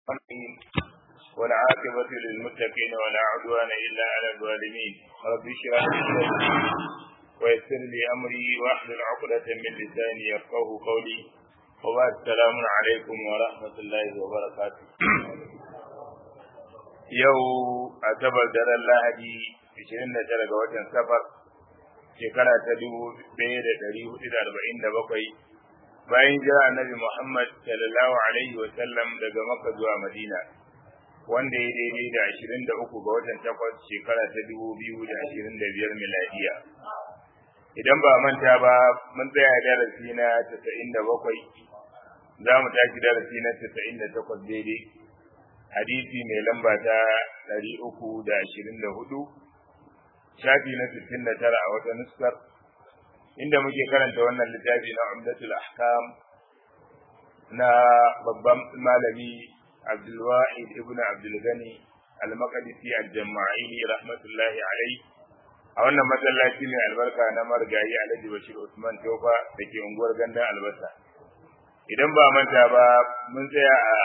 والعاقبة للمتقين ولا عدوان إلا على الظالمين رب اشرح لي صدري ويسر لي أمري واحلل عقدة من لساني يفقه قولي وبعد السلام عليكم ورحمة الله وبركاته yau a sabar daren lahadi 29 ga watan safar shekara ta 1447 bayan jira annabi Muhammad sallallahu alaihi wa sallam daga Makka zuwa Madina wanda ya daidai da 23 ga watan takwas shekara ta 2025 miladiya idan ba manta ba mun tsaya darasi na 97 za mu tashi darasi na 98 daidai hadisi mai lamba ta 324 shafi na 69 a wata nuskar inda muke karanta wannan littafi na umdatul ahkam na babban malami abdulwahid ibn abdulgani al-maqdisi al-jama'ili rahmatullahi alaihi a wannan masallaci mai albarka na marigayi alhaji bashir usman tofa da ke unguwar gandan albasa idan ba manta ba mun tsaya a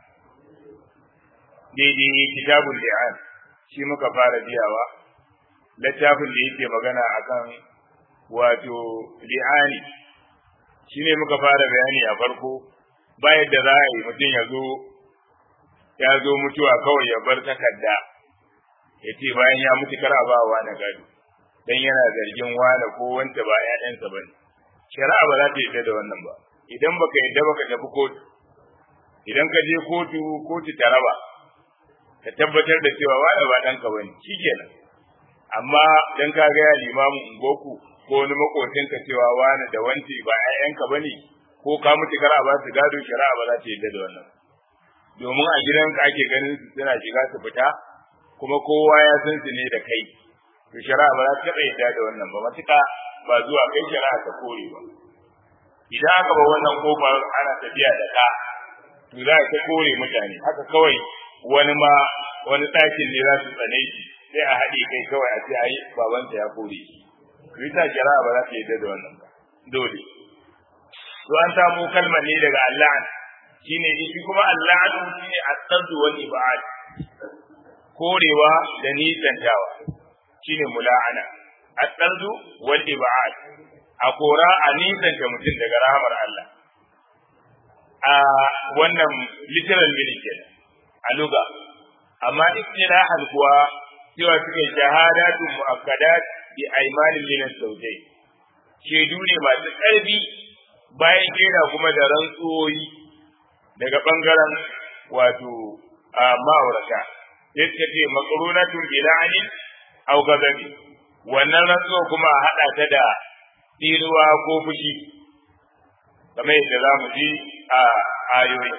daidai kitabul li'an shi muka fara biyawa littafin da yake magana akan wato li'ani shine muka fara bayani a farko bayan da za a yi mutum ya zo ya zo mutuwa kawai ya bar takarda ya ce bayan ya mutu kar a ba wa na gado dan yana zargin wane ko wanda ba ƴaƴansa ba ne shari'a ba za ta yarda da wannan ba idan baka yarda baka tafi kotu idan ka je kotu kotu ta raba ka tabbatar da cewa wane ba ɗanka ba ne shikenan amma dan ka ga ya limamin ungoku ko wani makocinka cewa wani da wanci ba ƴaƴanka ba ne ko ka mutu kar a ba su gado shari'a ba za ta yarda da wannan domin a gidanka ake ganin su suna shiga su fita kuma kowa ya san su ne da kai to shari'a ba za ta taɓa yarda da wannan ba matuƙa ba zuwa kai shari'a ta kore ba idan aka ba wannan kofar ana tafiya da ka to za ta kore mutane haka kawai wani ma wani ɗakin ne za su tsane shi sai a haɗe kai kawai a ce ai babansa ya kore shi Rita shari'a ba za ta yarda da wannan ba dole to an samu kalmar ne daga Allah shine shi kuma Allah shine at-taddu wal ibad korewa da nisantawa shine mula'ana at-taddu wal ibad a kora a nisanta mutum daga rahamar Allah a wannan literal meaning kenan a luga amma istilahan kuwa cewa suke shahadatu mu'akkadat bi aimanin min saujai shaidu ne masu ƙarfi bayan kera kuma da rantsuwoyi daga bangaren wato a ma'aurata sai suka ce makarunatun bila'anin au gazabi wannan rantsuwa kuma a haɗa ta da tsiruwa ko fushi kamar yadda za mu ji a ayoyi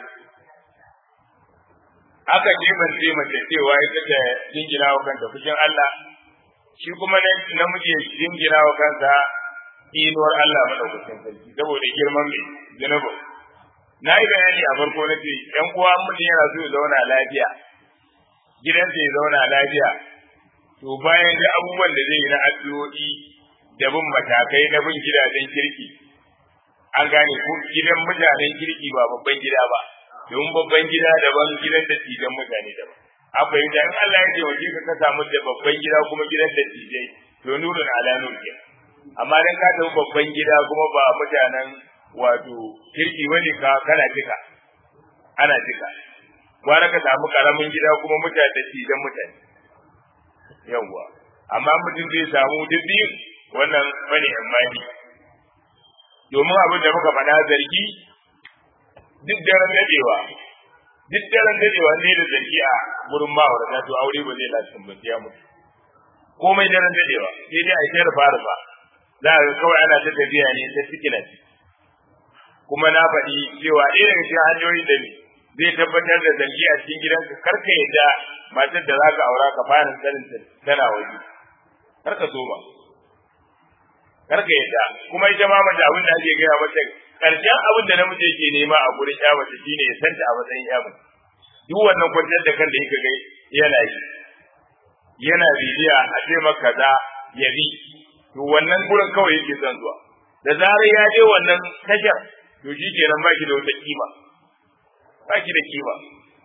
aka jebance mace cewa ita ta jingina wa kanta fushin Allah shi kuma namiji ya jingina wa kansa inuwar Allah madaukakin sarki saboda girman mai zunubu na yi bayani a farko na ce ‘yan uwa mutum yana so ya zauna lafiya gidansa ya zauna lafiya to bayan da abubuwan da zai yi na addu'o'i da bin matakai na bin gidajen kirki an gane ko gidan mutanen kirki ba babban gida ba domin babban gida daban gidan da tijan mutane daban akwai da in Allah ya ce waje ka ka samu da babban gida kuma gidan da tijai to nurun ala nur ke amma dan ka tafi babban gida kuma ba mutanen wato kirki wani ka kana jika ana jika gwara ka samu karamin gida kuma mutane da tijan mutane yawwa amma mutum zai samu duk biyu wannan bane imani domin abin da muka faɗa zargi duk daren dadewa duk daren dadewa ne da zargi a gurin ma'aurata to aure ba zai lasitin ba ya mutu komai daren dadewa sai dai a yi rufa rufa za a kawai ana ta tafiya ne ta sikila kuma na faɗi cewa ɗaya daga cikin hanyoyin da zai tabbatar da zargi a cikin gidanka kar ka yadda matar da za ka aura ka fara sanin tana waje kar ka so ba kar ka yadda kuma ita ma mace abin da ake gaya mata karshen abin da namiji yake nema a gurin ya mace shine ya santa a matsayin ya mace duk wannan kwanciyar da kan da yake gai yana yi yana bibiya a ce maka kaza ya bi to wannan gurin kawai yake son zuwa da zarar ya je wannan tashar to shi kenan ba ki da wata kima ba ki da kima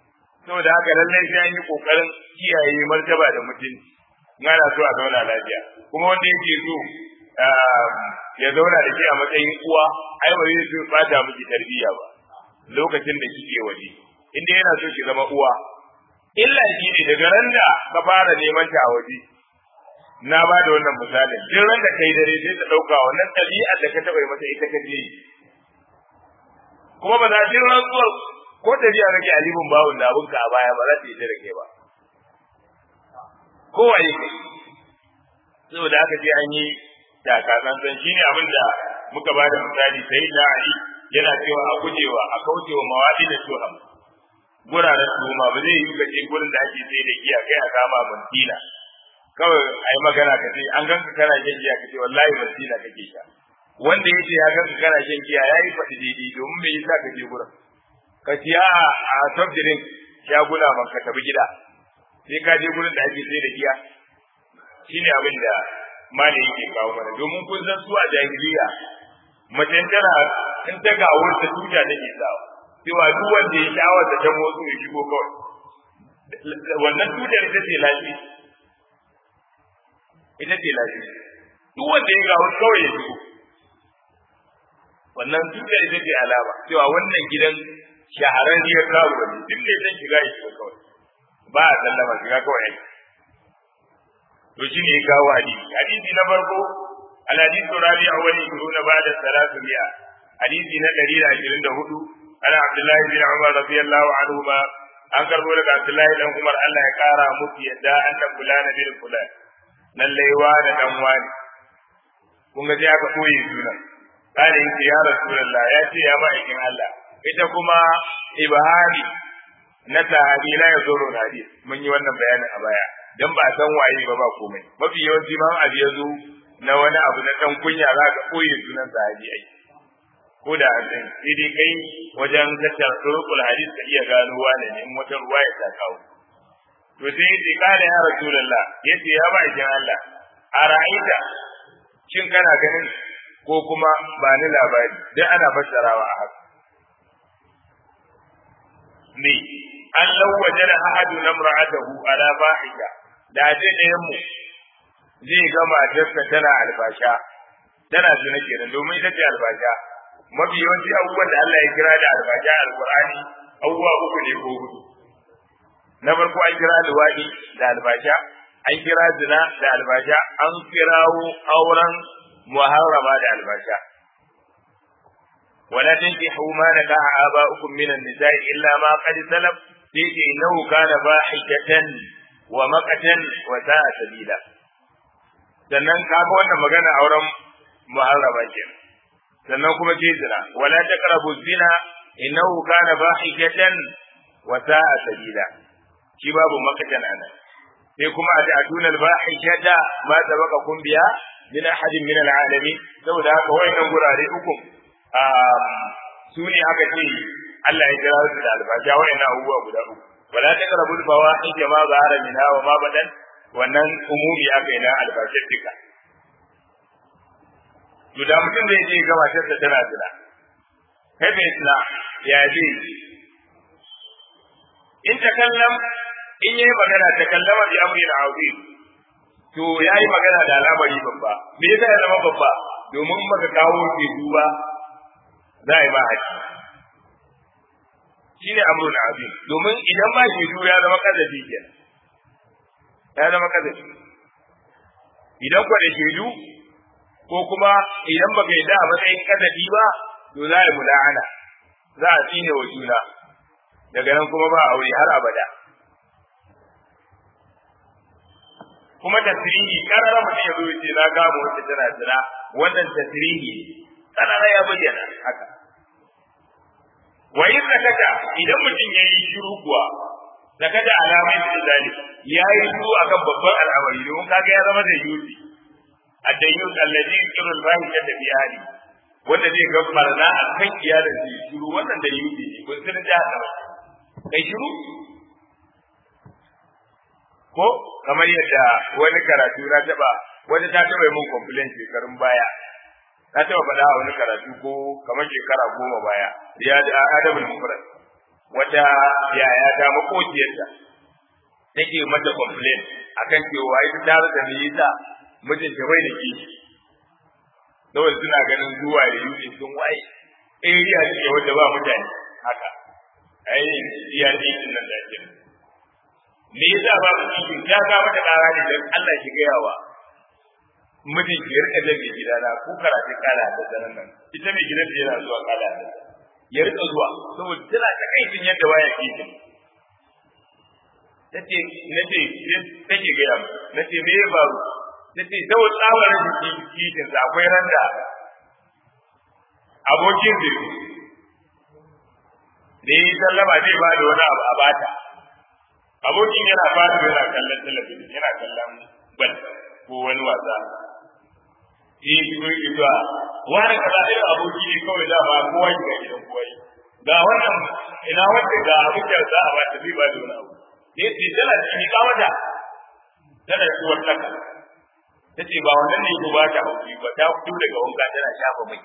saboda haka lallai sai an yi kokarin kiyaye martaba da mutunci ana so a zauna lafiya kuma wanda yake so ya zauna da ke a matsayin uwa ai ba zai so bata miki tarbiyya ba lokacin da kike waje inda yana so ki zama uwa illa shi ne daga ran da ka fara neman ta a waje na ba da wannan misalin duk ran da kai dare sai ta dauka wannan ɗabi'ar da ka taɓa yi mata ita ka je kuma ba za ta rantsuwar ko tafiya kake alibin bawun da abinka a baya ba za ta yi da kai ba kowaye kai saboda aka ce an yi takatsantsan shine abin da muka ba da misali sai da ali yana cewa a gujewa a kaucewa mawadi da tuham guraren tuhuma ba zai yi kace gurin da ake sai da giya kai a kama mantina kawai a yi magana ka ce an ganka kana shan giya ka ce wallahi mantina kake sha wanda ya ce ya ganka kana shan giya ya yi faɗi daidai domin me yasa ka je gurin ka siya a top drink shaguna man ka tafi gida sai ka je gurin da ake sai da giya shine abin da mali yake kawo mana domin kun san su a jahiliya mace tana in ta ga wurin ta tuta take sawa cewa duk wanda ya shawar da ta motsu ya shigo kawai wannan tutar ita ce lafi ita ce lafi duk wanda ya ga wurin kawai ya shigo wannan tutar ita ce alama cewa wannan gidan shahararriyar karuwa ne duk ne zan shiga ya shiga kawai ba a sallama shiga kawai to shi ne kawo hadisi hadisi na farko الحديث الرابع والعشرون بعد الثلاثمائة حديث نتري عشرين دهود أنا عبد الله بن عمر رضي الله عنهما أنكر بولك عبد الله بن عمر الله يقارى مكي يدا أن فلان بن فلان lallai wani dan wani kun ga sai aka koyi suna kana yin ya rasulullah ya ce ya ma'aikin Allah ita kuma ibhari na sahabi la yazuru hadis mun yi wannan bayanin a baya dan ba san waye ba ba komai mafi yawanci ma abu ya zo na wani abu na dan kunya za ka koyi sunan sahabi ai ko da an san sai dai kai wajen tattara turqul hadis ka iya gano wane ne in wata ruwaya ta kawo to sai yace kana ya rasulullah yace ya ba ikin Allah a ra'aita shin kana ganin ko kuma ba ni labari dan ana fassarawa a haka ne an lawaje da ahadu namra'atahu ala fahisha da je ɗayan mu zai ga matarsa tana albasha tana zina kenan domin ita ce albasha mafi yawanci abubuwan da Allah ya kira da albasha alqur'ani abubuwa uku ne ko hudu na farko an kira luwaɗi da albasha an kira zina da albasha an kirawo auren muharrama da albasha ولا تنكحوا ما نكح آباؤكم من النساء إلا ما قد سلف فيه إنه كان فاحشة ومقتا وساء سبيلا sannan kaga wannan magana auren muharrama ke sannan kuma ce zina wala taqrabu zina innahu kana fahishatan wa sa'a sabila shi babu makatan anan sai kuma a ta'tuna al-fahishata ma sabaqakum biha min ahadin min al-alamin saboda haka wayannan gurare uku su ne aka ce Allah ya kira su da albasha wayannan abubuwa guda uku wala taqrabu al-fawahish ma zahara minha wa ma badan wannan umumi aka yi na albashir duka to da mutum zai je ga matarsa tana zina kai bai zina ya je in ta kallam in yayi magana ta kallama bi amrin azim to yayi magana da al'amari babba me yasa ya zama babba domin baka kawo ke duba za a yi ba haji shine amrun azim domin idan ba ke ya zama kazafi kenan ya zama kazafi idan kwa da shaidu ko kuma idan baka yi da a matsayin kazafi ba to za a yi mula'ana za a tsine wa juna daga nan kuma ba aure har abada kuma tasirihi karara mutum ya zo ya ce na gama wacce tana zina wannan tasirihi karara ya bayyana haka wa in sakata idan mutum ya yi shiru kuwa sakata alamai da zali ya yi shiru akan babban al'amari domin kaga ya zama da yusi addayyus allazi yusiru al-fahisha da biyani wanda zai ga barna a kan iyalin da shiru wannan da yusi ne kun san da haka kai shiru ko kamar yadda wani karatu na taba wani ta taba mun complaint shekarun baya na taba faɗa a wani karatu ko kamar shekara goma baya ya da adabul mufrad wata yaya ta makociyarta take mata complain akan cewa ita ta rasa me yasa mijinta bai da kishi saboda suna ganin zuwa da yuki sun waye area ce wanda ba mutane haka ai iya ne din nan da ke me yasa ba ku kishin ya ga mata kara ne dan Allah shi gayawa mijin ki rika da mai gidana ko karatu kala da daren nan ita mai gidan da yana zuwa kala da ya rika zuwa saboda tana ta kai tun yadda waya kishin tace nace take gaya mu nace me ya faru nace saboda tsawon rashin kishin sa akwai randa abokin da da yi sallama zai ba da wani abu a bata abokin yana fata yana kallon talabijin yana kallon bal ko wani wasa shi shigo ki zuwa wani kaza irin aboki ne kawai da ba kowa ki ga gidan kowa ga wannan ina wanda ga abokin za a bata zai ba da wani abu ne ce tana ci ka mata tana ci wata ka tace ba wannan ne ko ba ta hauki ba ta fito daga wanka tana shafa mai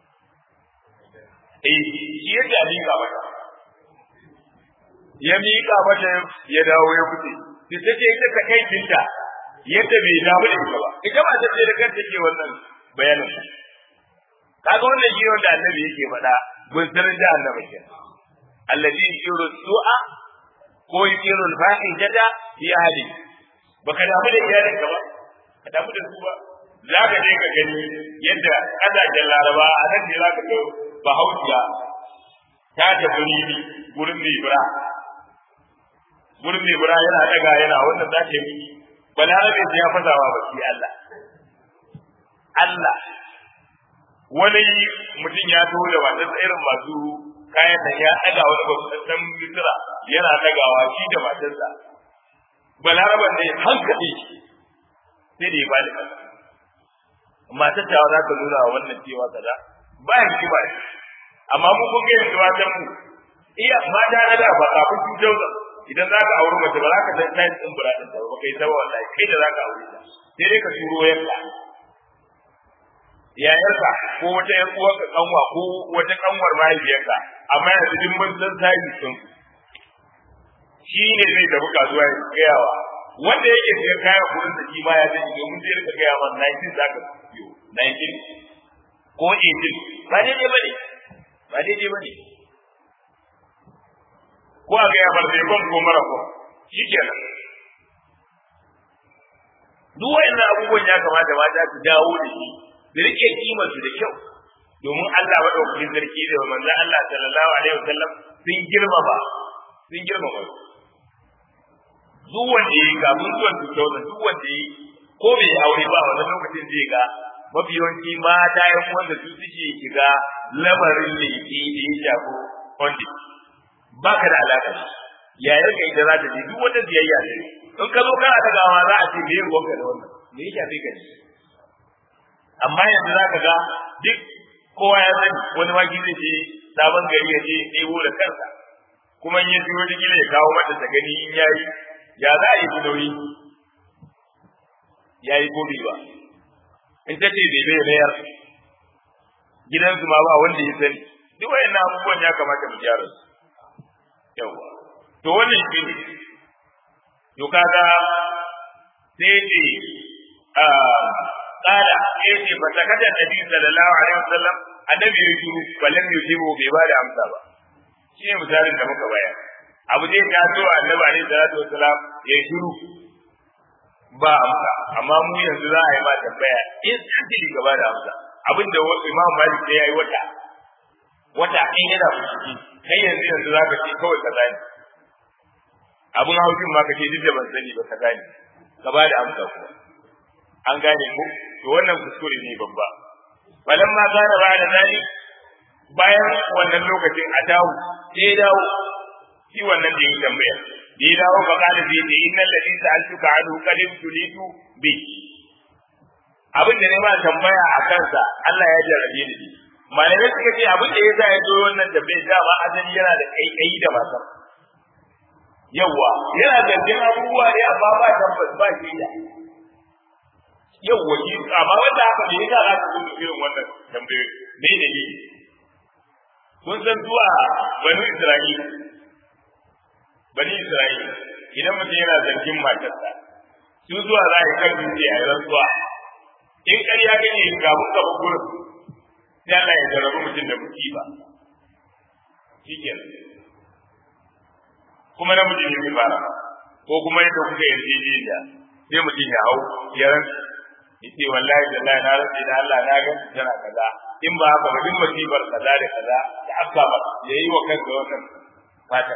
eh shi yadda a miƙa mata ya miƙa mata ya dawo ya fice sai ta ce ita ta kai tinta yadda bai damu da ita ba ita ba ta ce da kanta ke wannan bayanin kaga wannan shi wanda annabi yake faɗa gun sanar da annabi ke alladhi yuru su'a ko yuru al-fahishata fi ahli baka damu da iyalinka ba ka damu da su ba za ka je ka gani yadda ƙasashen laraba a nan ne za ka ga bahaushiya ta tafi ribi gurin mai bura gurin mai bura yana daga yana wannan za ta yi balarabe sai ya fasawa ba shi Allah Allah wani mutum ya taho da masu irin masu kayan nan ya daga wani babban misira yana dagawa shi da matarsa balaraban ne hankali sai da ya ba da kasa matar ta za ka nuna wannan cewa kaza ba ya ci ba amma mu kun ga yanzu matan mu iya mata na da ba kafin su jauza idan za ka auri mace ba za ka san tayin din buratin ta ba kai ta wallahi kai da za ka aure ta sai dai ka turo yanka yayarka ko wata yar uwarka kanwa ko wata kanwar mahaifiyarka amma yanzu duk mun san tayi sun shi ne zai tafi kasuwa ya gayawa wanda yake siyan kayan kuɗin da shi ma ya sani domin zai rika gaya man 19 za ka siyo 19 ko 18 ba daidai ba ne ba daidai ba ne ko a gaya bar sai kon ko mara ko shi kenan duk wa'annan abubuwan ya kamata mata su dawo da shi da rike kimar su da kyau domin Allah madaukakin sarki da manzon Allah sallallahu alaihi wasallam sun girmama sun girmama duk wanda yayi ga mun zuwan tutauna duk wanda yayi ko bai aure ba wannan lokacin zai ga mafi yawanci mata yan wanda su suke shiga lamarin da yake da ya shafi wanda ba ka da alaka ya yarka ita za ta je duk wata biyayya ne in ka zo kana tagawa za a ce me yin wanka da wannan me ya shafi ka ne amma yanzu za ka ga duk kowa ya sani wani maki zai je sabon gari ya je ɗebo da kansa kuma in ya ji wani gida ya kawo mata ta gani in yayi ya za a yi nauyi ya yi ko ba in ta ce bai bai mayar gidansu ma ba wanda ya sani duk wayannan abubuwan ya kamata mu gyara su yawa to wannan shi ne to kaga sai ce a tsara sai ce ba ta kada nabi sallallahu alaihi wasallam annabi ya shiru balan ya shiru bai ba da amsa ba shi ne misalin da muka bayar abu zai taso annabi alaihi salatu wasalam ya shiru ba amsa amma mu yanzu za a yi ma tambaya in sai gaba da amsa abinda imam malik ya yi wata wata in yana fushi kai yanzu yanzu za ka ce kawai kaza ne abin haushin ma ka ce duk da ban sani ba kaza ne ka ba da amsa kuma an gane ku to wannan kuskure ne babba balan ma gane ba da zani bayan wannan lokacin a dawo sai ya dawo shi wannan da yi tambaya da ya dawo ba kana sai ce innal ladhi sa'altuka anhu qad tulitu bi abin da ne ba tambaya a kansa Allah ya jarrabe ni malamai suka ce abin da ya sa ya zo wannan tambayar dama asali yana da kaikayi da matar yawwa yana zargin abubuwa ne amma ba tabbas ba shi da yawwa shi amma wanda haka ne yasa za ka zo da irin wannan tambayoyi me ne ne kun san zuwa banu Isra'ila bani Isra'ila idan mutum yana zargin matarsa su zuwa za a yi kan dutse a yi rantsuwa in ƙarya gane kafin gaba gurin sai Allah ya jarabi mutum da musiba shi kenan kuma namiji ne mai fara ko kuma yadda kuka yarjejeniya sai mutum ya hau ya rantsa yace wallahi da na na rantsa da Allah na ga tana kaza in ba haka ba duk musibar kaza da kaza da aka ba yayi wa kansa wannan fata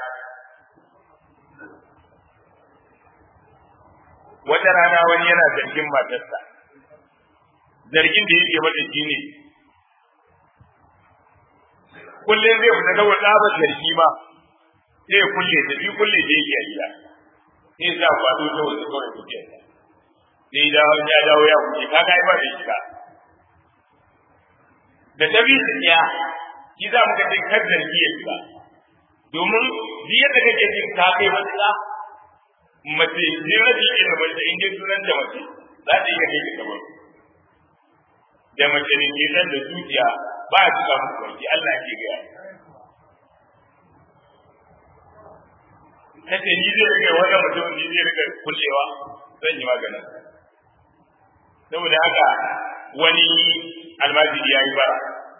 wata rana wani yana zargin matarsa zargin da yake mata shine kullum zai fita kawai tsabar zargi ma sai ya kulle da bi kulle da yake a gida sai ya sa kwado ta wasu kawai kuke sai da ya dawo ya kuke ka ga ba da shiga da ta bi tsiya shi za mu ga dai kar zargi ya shiga domin duk yadda kake jin ka kai matsala mace ne rabi ne da mace in dai sunan da mace za ta iya kai ka gaban da mace ne ke nan da zuciya ba a cika musu barki Allah ke gaya kace ni zai rike wannan mutum ni zai rike kullewa zan yi maganin saboda haka wani almajiri ya yi bara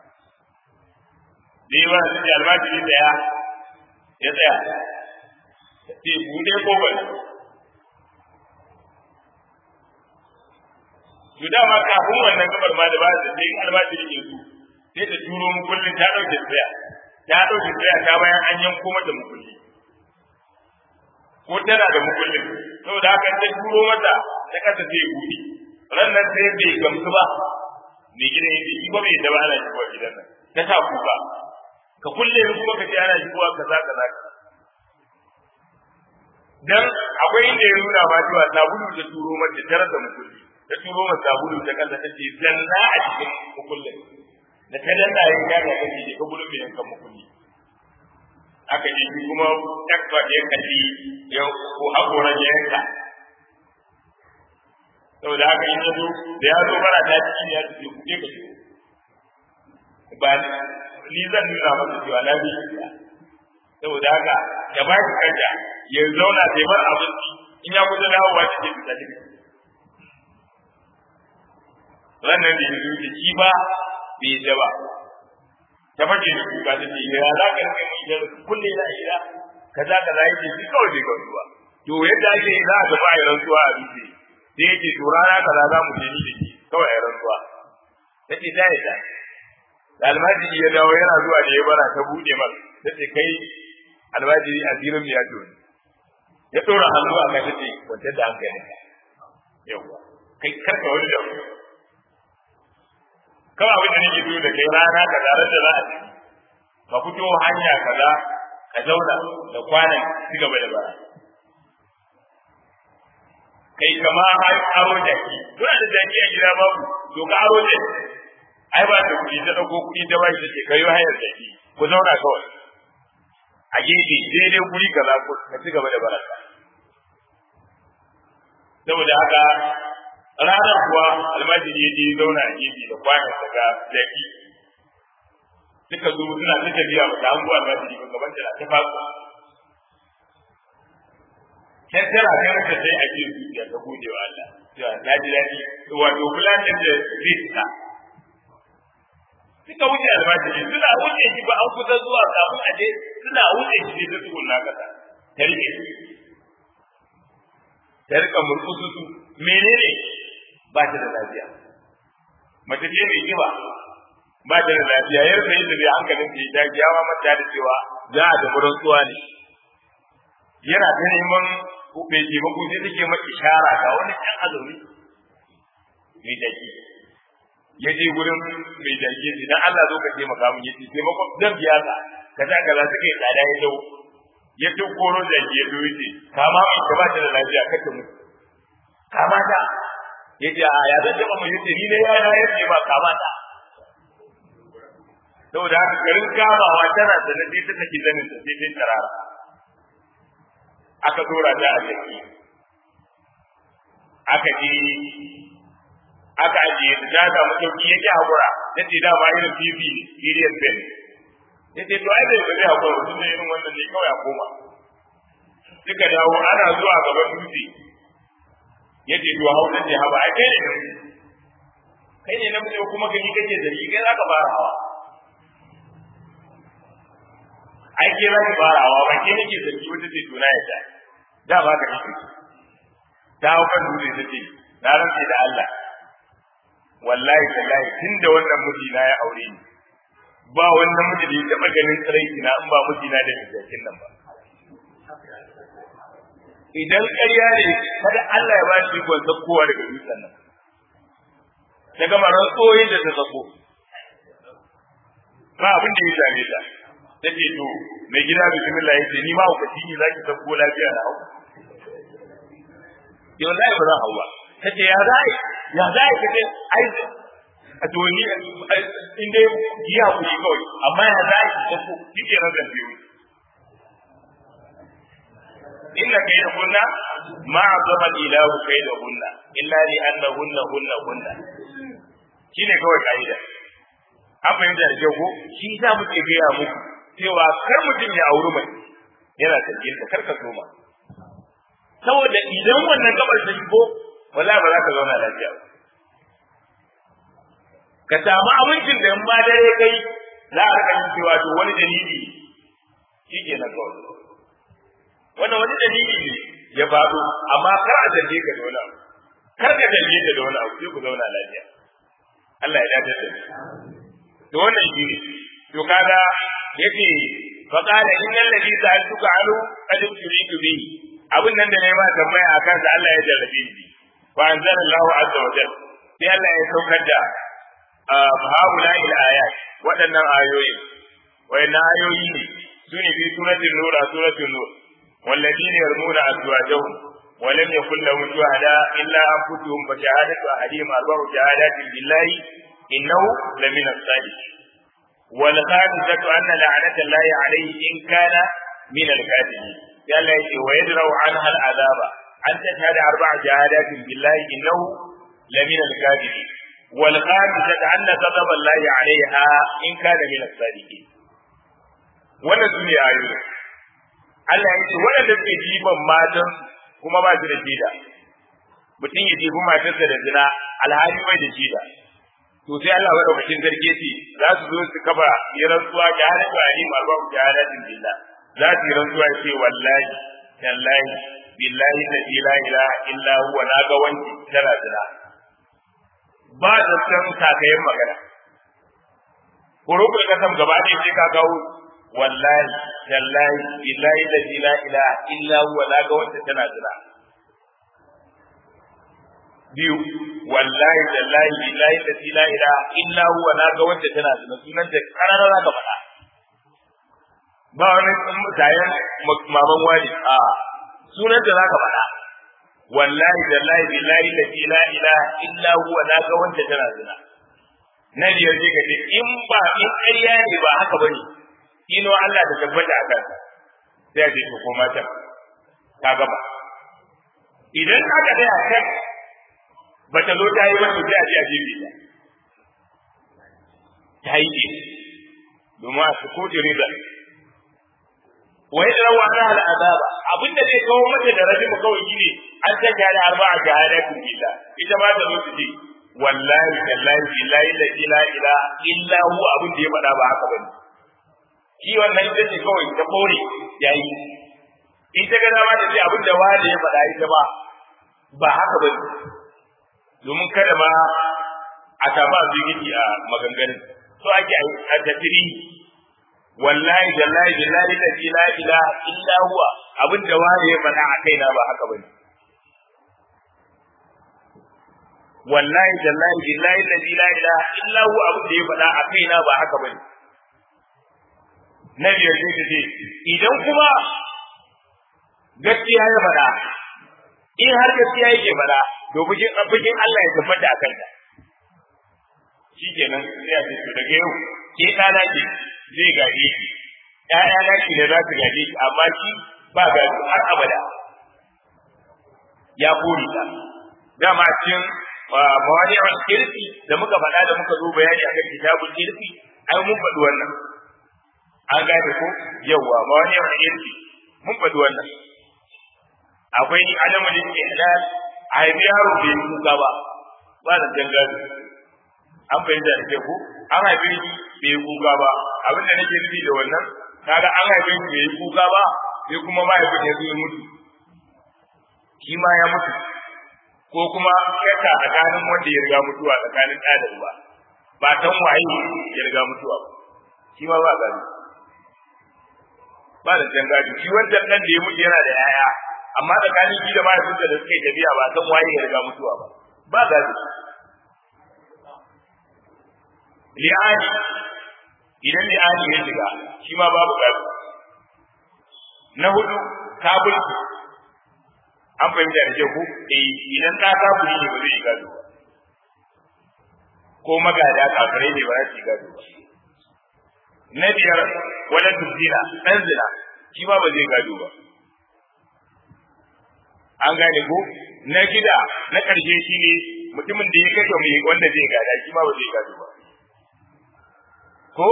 da yi bara sai almajiri daya ya tsaya sai bude kofar to dama kafin wannan gabar ma da ba da sai almajiri ke su sai ta turo mu kullun ta dauke tsaya ta dauke tsaya ta bayan an yanko mata mukulli ko tana da mukullin saboda haka ta turo mata ta kasa sai ya buɗe rannan sai bai gamsu ba mai gidan yake shi ba bai da ba ana shigowa gidan nan ta sa kuka ka kulle ni kuma ka ce ana shigowa kaza kaza dan akwai inda ya nuna ma cewa sabulu da turo mata ta rasa mukulli ta turo mata sabulu ta kasa ta ce zanna a cikin mukullin da ta danna ya ga ga kace ka gudu bai yankan mukulli aka ji shi kuma takwa da ya kalli ya ko hakora ya yanka saboda haka in yazo da ya zo bara ta ciki ya ce ku je ka ci ba ni zan nuna masa cewa na bi saboda haka ya ba shi kanta ya zauna sai bar abinci in ya kusa dawowa ta ce fita ne wannan da yanzu da shi ba bai yi ba ta fage da kuka ta ce ya za ka rike mai da kulle na ira kaza kaza yake shi kawai bai gamsuwa to yadda ake za a tafi a yi rantsuwa a dutse sai yake to rana kaza za mu je ni da shi kawai a yi rantsuwa ta ce ta yi ta da almajiri ya dawo yana zuwa da ya bara ta buɗe masa ta ce kai almajiri asirin mu ya toni ya ɗora hannu a kan ta ce kwantar da hankali yawwa kai karka wani da kawai abin da nake so da kai rana ka zarar da za a ci ka fito hanya kaza ka zauna da kwanan ci gaba da bara kai kama aro jaki kuna da jaki a gida babu to ka aro jaki ai ba da kuɗi ta ɗauko kuɗi ta ba shi ta ce ka yi hayar jaki ku zauna kawai a gefe daidai guri kaza ka ci gaba da baraka saboda haka ranar kuwa almajiri ya je zauna a gefe da kwanan daga jaki suka zo suna ta tafiya ba ta hango almajiri ba gaban da ta fasu sai tana kai mata sai a cikin zuciya ta gode wa Allah cewa ta ji daɗi wato fulanin da rizka suka wuce almajiri suna wuce shi ba an kusa zuwa kafin a je suna wuce shi ne ta tsugunna kasa ta rike ta rika murkusu su menene ba ta da lafiya mace ce mai kiba ba ta da lafiya yar sai da bai hankalin ta ta kiyawa mata da cewa za a tafi rantsuwa ne yana ta neman mai taimako sai take ma ishara ga wani ɗan azumi mai daki ya je gurin mai daki sai dan Allah zo ka taimaka min yace taimako zan biya ka kaza kaza suka yi tsada ya dau ya duk koro da ya zo yace kama mai ta ba ta da lafiya ka ta mutu kama ta yace a ya zan taba mu yace ni ne ya ya yace ba kama ta saboda haka garin kamawa tana da nadi ta take zanin ta sai ta tarara aka dora ta a jiki aka je aka ajiye ta ta samu sauki yake hakura yace da ba irin fifi serious ben yace to ai bai bai hakura mutum ne irin wannan ne kawai a koma suka dawo ana zuwa gaban dutse yace to hausa ce haba ai kai ne kai ne na mutum kuma gani kake zargi kai zaka fara hawa ai ke zaka fara hawa ba ke nake zargi wata ce tuna ya ta da ba ka nake ta hau kan dutse ta ce na rantse da Allah wallahi tallahi tunda wannan mijina ya aure ni ba wannan miji da ya taɓa ganin tsiraiki na in ba mijina da mijakin nan ba idan ƙarya ne kada Allah ya ba shi ikon kowa daga dutsen nan ta gama rantsoyin da ta sako ba abin da ya same ta ta ce to mai gida bismillah ya ce ni ma hukaci ne za ki sako lafiya na hau yau za ba za hau ba ta ce ya za ya za ka ce ai a to ni in dai yi hakuri kawai amma ya za ki sako kike na zambe inna kaydahunna ma azama ilahu kaydahunna illa li annahunna hunna hunna shine kawai kaida an fahimta da kyau ko shi za mu ke gaya muku cewa kar mutum ya auri mai yana sarkin ta karka soma saboda idan wannan gabar ta shigo wallahi ba za ka zauna lafiya ba ka samu abincin da in ba dare kai za a rika yin cewa to wani dalili shi ke na kawai wannan wani dalili ne ya faɗo amma kar a zarge ka da wani abu kar ka zarge ka da wani abu sai ku zauna lafiya Allah ya dace da to wannan shi ne to kaga yace fa qala innal ladhi sa'altuka anhu qad turidu bi abin nan da nayi ma tambaya akan sa Allah ya jarrabe ni wa anzala Allahu azza wa jalla sai Allah ya saukar da haula ila ayat waɗannan ayoyi wayannan ayoyi ne sune fi suratul nur suratul nur والذين يرمون أزواجهم ولم يكن لهم شهداء إلا أنفسهم فشهادة أحدهم أربع شهادات بالله إنه لمن الصالحين والخامسة أن لعنة الله عليه إن كان من الكاذبين قال ويدرأ عنها العذاب أن تشهد أربع شهادات بالله إنه لمن الكاذبين والخامسة أن غضب الله عليها إن كان من الصادقين wannan su ne ayoyi Allah ya ce waɗanda suke jifan matan kuma ba su da shida mutum ya jefi matarsa da zina alhali bai da shida to sai Allah madaukakin sarki ce za su zo su kafa yi rantsuwa ga halin ba alim arba'u shahadatin billah za su yi rantsuwa ce wallahi tallahi billahi la ilaha illa huwa na ga wanki tana zina ba da san kakayen magana kurukul kasam gaba ɗaya sai ka kawo wallahi tallahi billahi la ilaha illa huwa na ga wanda tana zina biyu wallahi tallahi billahi la ilaha illa huwa na ga wanda tana zina sunan ta karara za ka faɗa ba wani mutayen maman wani a sunan ta za ka faɗa wallahi tallahi billahi la ilaha illa huwa na ga wanda tana zina na biyar sai ka ce in ba in ƙarya ne ba haka bane ino Allah da tabbata a kansa sai a ce to ko mata ka gaba idan aka tsaya kan ba ta zo ta yi ba to sai a ce a jefe ta ta yi ce domin a su koɗi rizal wai da rawa na al'azaba abinda zai kawo mata da rabin mu kawai shine an ta da arba'a shahadatin billah ita ma ta zo su ce wallahi tallahi billahi la ilaha illa hu abin da ya faɗa ba haka bane shi wannan ita ce kawai ta kore yayi in ta ga dama da ce abin da wani ya faɗa ita ba ba haka bane domin kada ma a tafa zigiti a maganganun so ake a tafiri wallahi tallahi billahi la ilaha illa huwa abin da wani ya faɗa a kaina ba haka bane wallahi tallahi billahi allazi la ilaha illa hu abu da ya faɗa a kaina ba haka bane na biyar sai ce idan kuma gaskiya ya faɗa in har gaskiya yake faɗa to bikin bikin Allah ya tabbata akan ta shikenan sai a ce to daga yau ke ɗana ke zai gaje ki ƴaƴa na ki ne za su gaje ki amma shi ba gado har abada ya kore ta dama cikin mawadi'ul kirfi da muka faɗa da muka zo bayani akan kitabul kirfi ai mun faɗi wannan an gane ko yawa mawadi'ul kirfi mun faɗi wannan akwai adamu da ke halal a haifi yaro bai yi kuka ba ba da can gado an fahimta da ke ku an haifi bai yi kuka ba abinda nake nufi da wannan kaga an haife shi bai yi kuka ba sai kuma mahaifin ya zo ya mutu shi ma ya mutu ko kuma shakka tsakanin wanda ya riga mutuwa tsakanin ɗa da uba ba san waye ya riga mutuwa ba shi ma ba gado ba da can gado shi wancan ɗan da ya mutu yana da 'ya'ya amma tsakanin shi da mahaifinsa da suka yi tafiya ba san waye ya riga mutuwa ba ba gado li'ani idan li'ani ya shiga shi ma babu gado na hudu kafirci an fahimta da ku eh idan ka kafiri ne ba zai gado ba ko magada kafirai ne ba za su gado ba na biyar wala tuzina dan zina shi ma ba zai gado ba an gane ko na gida na ƙarshe shi ne mutumin da ya kashe mai wanda zai gada shi ma ba zai gado ba ko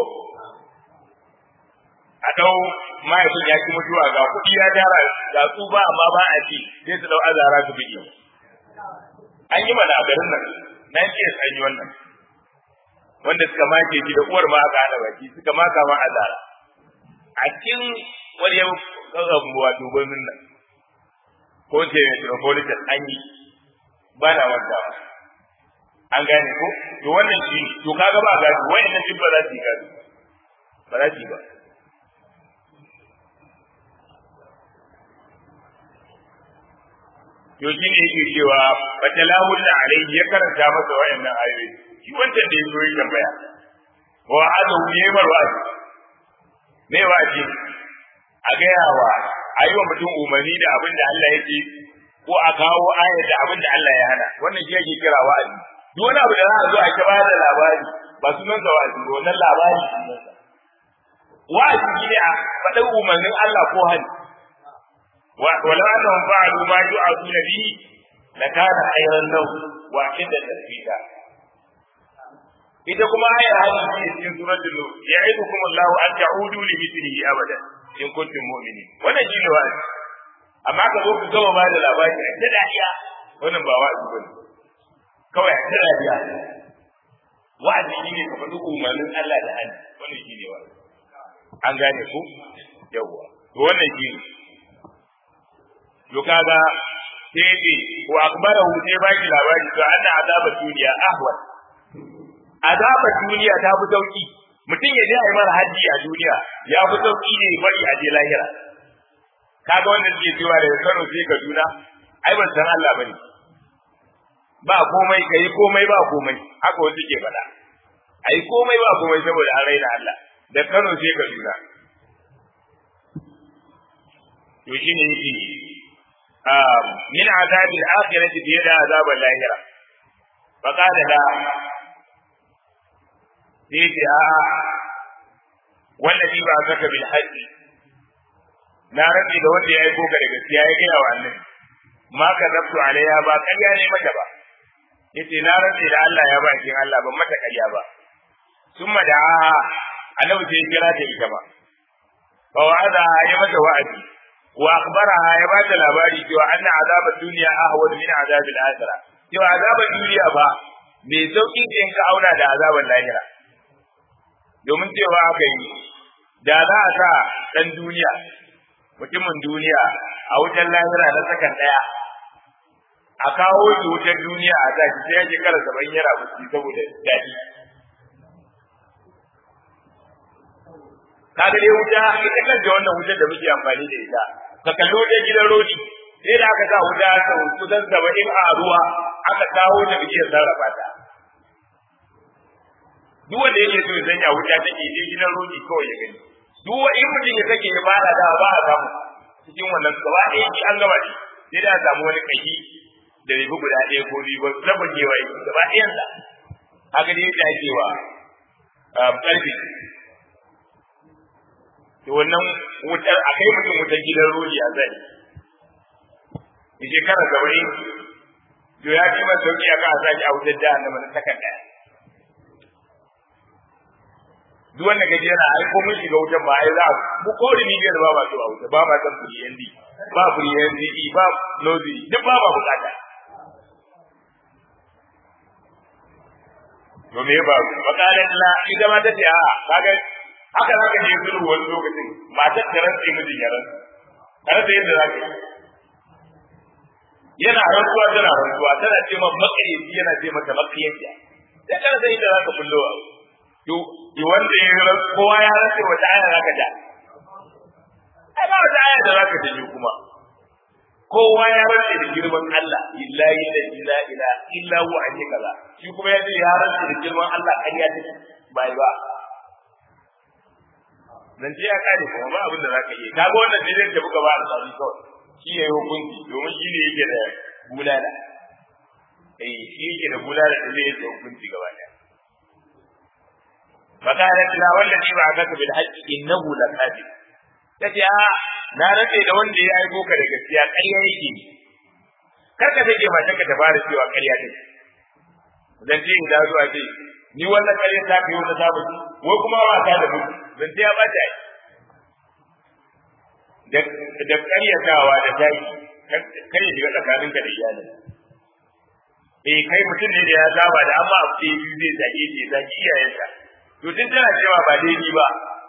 a ɗau mahaifin ya ki mutuwa ga kuɗi ya tara ga su ba amma ba a ci sai su ɗau azara su biɗe an yi mana a garin nan nan ce an yi wannan wanda suka make shi da uwar ma aka hana baki suka maka ma azara a cikin wani yau wato gwamnin nan ko ce metropolitan an yi ba na wanda an gane ko to wannan shi to kaga ba gado wayannan duk ba za su yi gado ba za su yi ba to shi ne yake cewa fatalahu da alaihi ya karanta masa wayannan ayoyi shi wancan da ya zo ya tambaya wa hada hu yayi marwazi me waji a gaya wa ayi wa mutum umarni da abin da Allah yake ko a kawo ayar da abin da Allah ya hana wannan shi yake kira wa'azi duk wani abu da za a zo a ta bayar da labari ba sunan sa wa'azi ba wannan labari sunan sa wa'azi shine a faɗin umarnin Allah ko hali ولو أنهم فعلوا ما يوعظون به لكان خيرا لهم وأشد تثبيتا ita kuma ayar hadisi ne cikin suratul nur ya'idukum Allah an ta'udu li mithlihi abada in kuntum mu'minin wannan shine wa'azi amma ka zo ku gama ba da labari a ta dariya wannan ba wa'azi bane kawai a ta dariya wa'azi shine ka faɗi umarnin Allah da hannu wannan shine wa'azi an gane ku yawwa to wannan shine to kaga sai ce wa akbarahu sai ba shi labari to anna azaba duniya ahwan azaba duniya ta fi sauki mutum ya je a yi mara haji a duniya ya fi sauki ne bari a je lahira kaga wanda suke cewa daga Kano sai Kaduna ai ban san Allah bane ba komai kai komai ba komai haka wanda ke faɗa ai komai ba komai saboda an raina Allah da Kano sai Kaduna to shine yake من عذاب الآخرة في يد عذاب اللاهرة فقال لا سيدي آه والذي بعثك بالحج na rabi da wanda ya aiko ka da gaskiya ya gaya wa annabi ma ka zabtu alaiha ba ƙarya ne mata ba yace na rabi da Allah ya ba kin Allah ban mata ƙarya ba summa da annabi sai kira ta ita ba fa wa'ada ya mata wa'adi wa akhbaraha ya ba ta labari cewa anna azab ad-dunya ahwad min azab al-akhirah cewa azab duniya ba mai sauki ce in ka auna da azaban lahira domin cewa aka yi da za a sa dan duniya mutumin duniya a wutar lahira na sakan daya a kawo shi wutar duniya a zaki sai ya shekara saban yara musu saboda daɗi kaga dai wuta ita kanta wannan wutar da muke amfani da ita ka kallo da gidan rodi sai da aka sa wuta sau kusan saba'in a ruwa aka kawo ta bishiyar sarrafa ta duk wanda yake so ya sanya wuta take je gidan rodi kawai ya gani duk wa in mutum ya sake ya fara da ba a samu cikin wannan gaba ɗaya ki an gaba ne sai da a samu wani kashi da ribi guda ɗaya ko biyu ba rabin yewa yi gaba ɗayan sa haka dai yadda ake wa ƙarfi to wannan wutar a kai mutum wutar gidan rodi a zai in shekara saba'in to ya fi masa sauki a kan a sake a wutar jahannama na sakan ɗaya duk wanda gaji yana ai ko mun shiga wutan ba ai za mu ko da ni biyar ba ba to a wuta ba ma san furi yandi ba furi yandi ba nozi duk ba ma bukata to me ba makalan la ita ma tace a kaga haka zaka je zuru wani lokacin matar ta rantsi mijin ya rantsi kada da yadda zaka yana rantsuwa tana rantsuwa tana ce ma makayyaci yana ce mata makayyaci da kada da yadda zaka bullo to yi wanda ya rantsi kowa ya rantsi wata aya zaka ja ai ba wata aya da zaka ji kuma kowa ya rantsi da girman Allah illahi la ilaha illa illa huwa ake kaza shi kuma ya ce ya rantsi da girman Allah ƙarya take bai ba zance ya kare kuma ba abin da za ka yi ka ga wannan sai dai buga ba da tsari kawai shi ya yi hukunci domin shi ne yake da bulala eh shi yake da bulala da zai yi hukunci gaba daya faqalat la wallazi ba'athaka bil haqqi innahu lakadib tace a na rade da wanda ya aiko ka da gaskiya ƙarya yake kar ka take matan ka ta fara cewa ƙarya take dan ce in da zuwa ce ni wannan ƙarya ta kai wata ta mutu wai kuma ba ta da mutu dan ce ya bata da da ƙaryatawa da taki kai shiga tsakaninka da iyalin eh kai mutum ne da ya saba da amma abu da biyu zai zage shi zage iyayenka to tun tana cewa ba daidai ba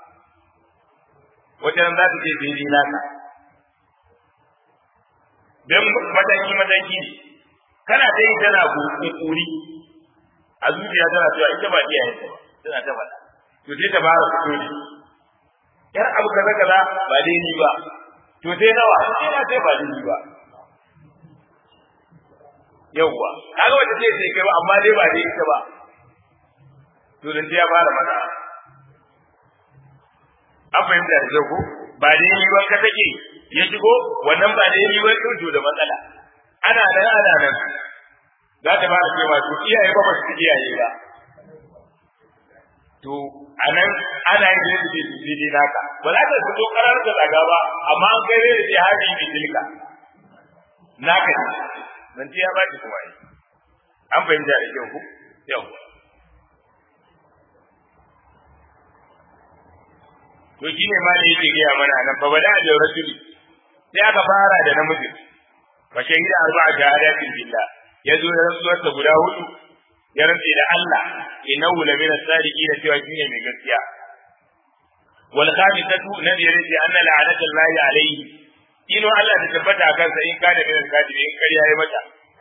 wajen za ta ce daidai naka don mataki mataki ne kana ta yi tana kuri a zuciya tana cewa ita ba iyayenta ba tana ta faɗa to sai ta fara fito ne yar abu kaza kaza ba daidai ba to sai nawa sai na sai ba daidai ba yawwa kaga wanda zai sai kai ba amma dai ba dai ita ba to dan ya fara mata an fahimta da ko ba dai ni ban ka take ya shigo wannan ba dai ni ban to da matsala ana nan ana nan za ta fara cewa to iyaye ba ba su iyaye ba to anan ana yin da su dai naka ba za ta fito karar da daga ba amma an kai da jihadi bi tilka naka ne nan ya ba ki kuma yi an fahimta da kyau ku yau to shi ne ma da yake gaya mana nan fa bada da rajuli sai aka fara da namiji fa shahida arba'a shahadatin billah yazo da rantsuwar ta guda hudu ya rantse da Allah innahu la min as-sadiqin cewa shine mai gaskiya wal khamisatu nabi yace anna la'anatullahi alayhi ino Allah ta tabbata kansa in kana min al-kadibi in kariya yayi mata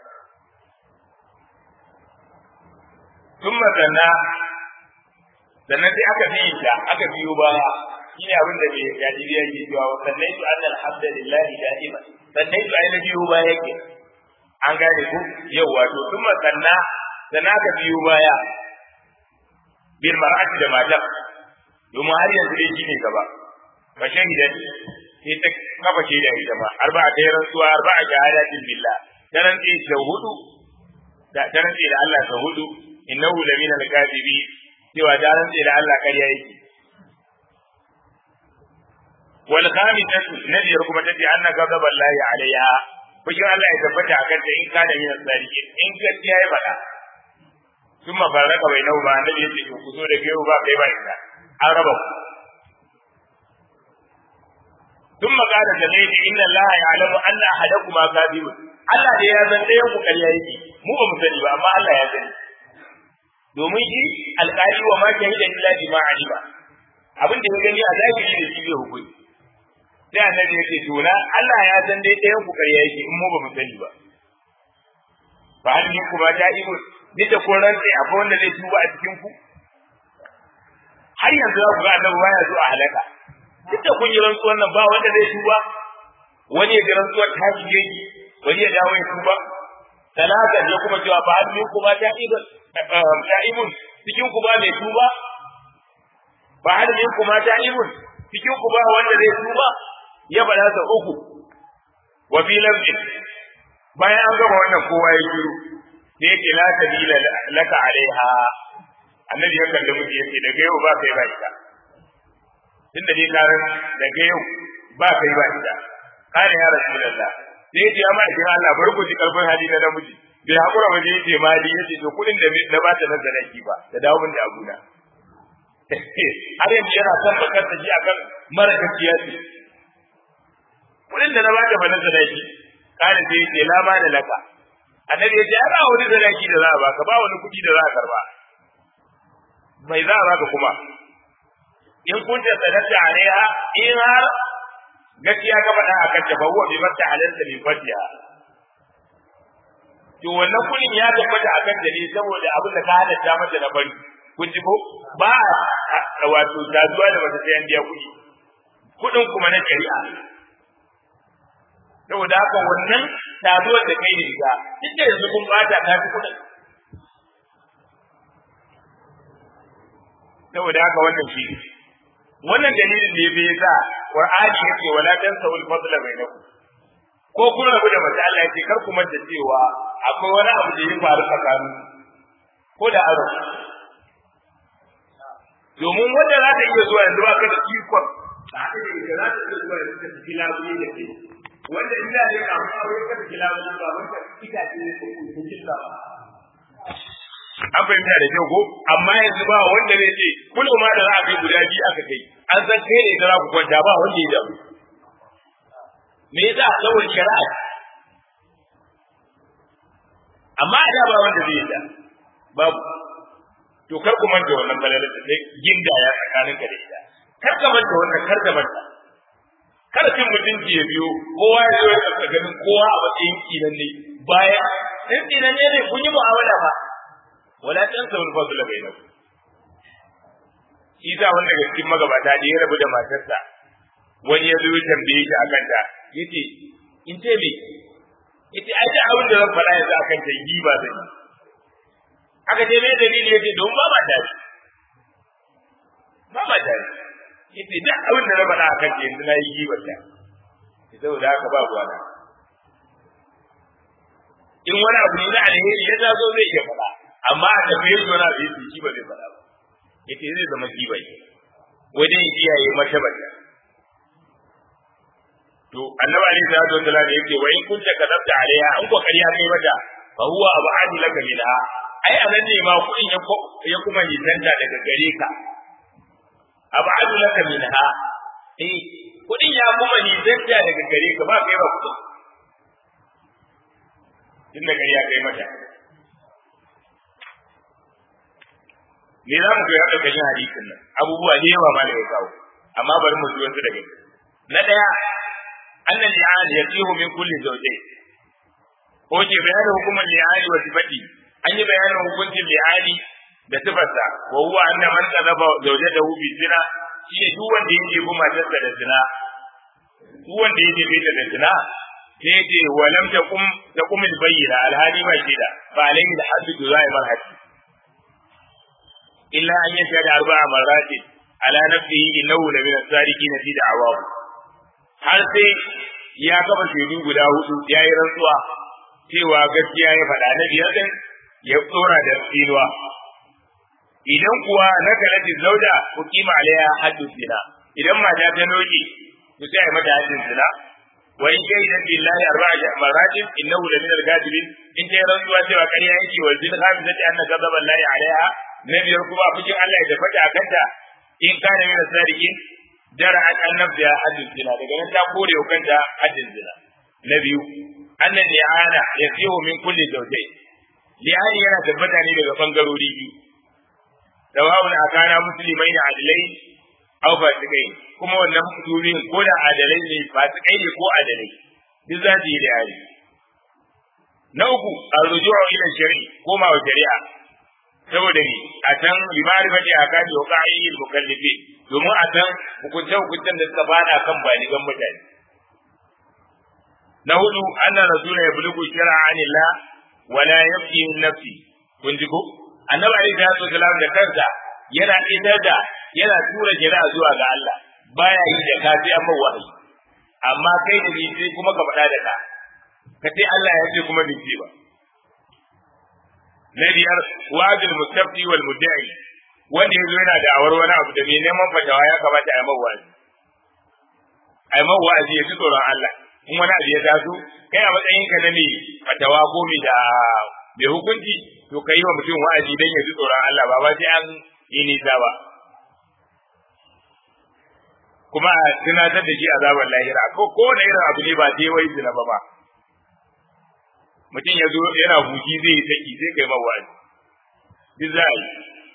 thumma sanna sannan sai aka bi ta aka biyo baya shine abin da bai gaji da yake cewa wa sallaitu anna alhamdulillahi da'ima sallaitu ai na biyo baya yake an gane ku yau wato thumma sanna sannan aka biyo baya bil mar'ati da matar domin har yanzu dai shine gaba fa shahidan sai ta kafa shaida ita ma arba'a ta rantsuwa arba'a shahadatin billah ta rantsi da hudu da ta rantsi da Allah ta hudu innahu lamina al-kadibi cewa ta rantsi da Allah ƙarya yake wal khamisatu nabiyar kuma tace anna ghadab Allah alaiha fushin Allah ya tabbata akan ta in kana min as-sadiqin in gaskiya ya faɗa thumma faraka bainahu ba annabi yace ku zo da gero ba kai ba ita an raba ku ثم قال جميل إن الله يعلم أن أحدكما كاذب Allah da ya san ɗayan ku ƙarya yake mu ba mu sani ba amma Allah ya sani domin shi alƙali wa ma shahida illa bima alima abin da ya gani a zahiri da shi zai hukunci sai annabi yake to na Allah ya san dai ɗayan ku ƙarya yake in mu ba mu sani ba ba hal ni kuma ta ibu ni da kun rantsi akwai wanda zai tuba a cikin ku har yanzu za ku ga annabi baya zo a halaka duk da kun yi rantsuwar nan ba wanda zai tuba wani ya ga rantsuwar ta shige shi wani ya dawo ya tuba talata ne kuma cewa ba hal ni kuma ta ibu ta ibu cikin ku ba mai tuba ba hal ni kuma ta ibu cikin ku ba wanda zai tuba ya faɗa sa uku wa fi lafzin bayan an gama wannan kowa ya shiru sai yake la sabila laka alaiha annabi ya kalli miki yace daga yau ba kai ba ita tunda dai karan daga yau ba kai ba ita kana ya rasulullah sai yace amma idan Allah bar ku ji karfin hali na namiji bai hakura ba yace mali yace to kudin da na ba ta na sadaki ba da dawo min da abuna har yanzu yana son bakar da shi akan mara gaskiya ce kudin da na ba da bana sadaki kana sai ce la ba da laka annabi ya ce ai ba wani sadaki da za a baka ba wani kuɗi da za a karba mai za a baka kuma in kunta sadaqta alaiha in har gaskiya ka faɗa a kan tafawu bi mata halalta bi fatiha to wannan kuɗin ya tabbata a kan ne saboda abin da ka halatta mata na bari kun ji ko ba a wato tazuwa da mata sai an biya kuɗi kuɗin kuma na shari'a saboda haka wannan tazuwar da kai da ita duk da yanzu kun bata ta fi kuɗin saboda haka wannan shi wannan dalilin da ya fi yasa Qur'ani yake wala tansawul fadla bainakum ko kun rabu da mace Allah yake kar ku manta cewa akwai wani abu da ya faru tsakanin ko da aro domin wanda za ta iya zuwa yanzu ba ka da ikon za ta iya zuwa yanzu ka tafi labule da ke wanda ina ne ka amma aure ka tafi labule ba wanda itace ne ko kun killa ba an fahimta da kyau ko amma yanzu ba wanda zai ce kullum ma da za a kai guda biyu aka kai an san kai ne da za ku kwanta ba wanda ya damu me yasa saboda shari'a amma a da ba wanda zai yi da babu to kar ku manta wannan balalar da sai ginda ya tsakanin ka da ita kar ka manta wannan kar ka manta kar cin mutunci ya biyo kowa ya zo ya tsaka ganin kowa a matsayin kinan ne baya in kinan ne kun yi mu'amala ba wala tansawul fadla bainakum shi sa wanda daga cikin magabata da ya rabu da matarsa wani ya zo ya tambaye shi akan ta yace in ce me yace ai da abin da zan faɗa yanzu akan ta yi ba zan yi aka ce me dalili yace don ba ma tare ba ma tare yace da abin da na faɗa akan ta yanzu na yi gibar ta saboda haka ba ruwa na in wani abu ne na alheri ya taso zai iya faɗa amma a tafiye shi wani abu ya shi ba zai faɗa ba yace zai zama kibai wajen kiyaye martabar to annabi alaihi salatu wasallam yake wa in kunta kadabta alaiha an ko kariya kai mata fa huwa abadu laka minha ai anan ne ma kudin ya ya kuma nisanta daga gare ka abadu laka minha eh kudin ya kuma nisanta daga gare ka ba kai ba kudin tun da kariya kai mata me za mu koya ƙarƙashin hadisin nan abubuwa da yawa ma da ya kawo amma bari mu ji wasu daga na ɗaya annan li'an ya tsihu min kulli zawjayn ko ke bayanin hukumar li'ani wa sifati an yi bayanin hukuncin li'ani da sifarsa wa huwa anna man talaba zawjatahu bi zina shine duk wanda yake bi matarsa da zina duk wanda yake bi da zina sai ce wa lam taqum taqum al bayyina al hadi ma shida fa alayhi al haddu zaimar haddi illa an yashhadu arba'a marratin ala nafsihi innahu la min as-sadiqina fi da'awahu har sai ya gaba shaidu guda hudu ya yi rantsuwa cewa gaskiya ya faɗa na biyar din ya tsora da tsinuwa idan kuwa na kalati zauda ku kima alaiha haddu zina idan mata ta noki to sai mata haddin zina wa in shahidat billahi arba'a marratin innahu la min al-kadibin in ta rantsuwa cewa ƙarya yake wa zin hamizati anna ghadaba allahi alaiha na biyar kuma fushin Allah ya tafi a kanta in kana min sadiqin dara an annabda haddin zina daga nan ta kore wa kanta haddin zina na biyu annan li'ana yasihu min kulli zawjayn li'ani yana tabbata ne daga bangarori biyu sawa'un akana muslimai da adalai aw fasikai kuma wannan mutumin ko da adalai ne fasikai ne ko adalai duk za su yi li'ani na uku arruju'u ila shari'i koma wa shari'a saboda ni a can limari fati a kaji wa ka'i mukallifi domin a san hukunce hukuncen da suka fada kan baligan mutane na hudu anna rasula ya bulugu shara anillah wala yabki min nafsi kun ji ko annabi alaihi salatu wasalam da kansa yana idar da yana tura shari'a zuwa ga Allah baya yi da kafi amma wahayi amma kai da ni sai kuma ka faɗa da ka ka ce Allah ya ce kuma bai ce ba na biyar wajil mustafti wal mudda'i wanda yazo yana da awar wani abu da mai neman fatawa ya kamata a yi mawa wa'azi a yi mawa wa'azi ya ji tsoron Allah in wani abu ya taso kai a matsayin ka na mai fatawa ko mai da mai hukunci to ka yi wa mutum wa'azi dan ya ji tsoron Allah ba ba sai an yi nisa ba kuma a tunatar da shi azabar lahira ko ko da irin abu ne ba dai wai zina ba ba mutum ya zo yana huji zai yi saki sai kai mawa duk za a yi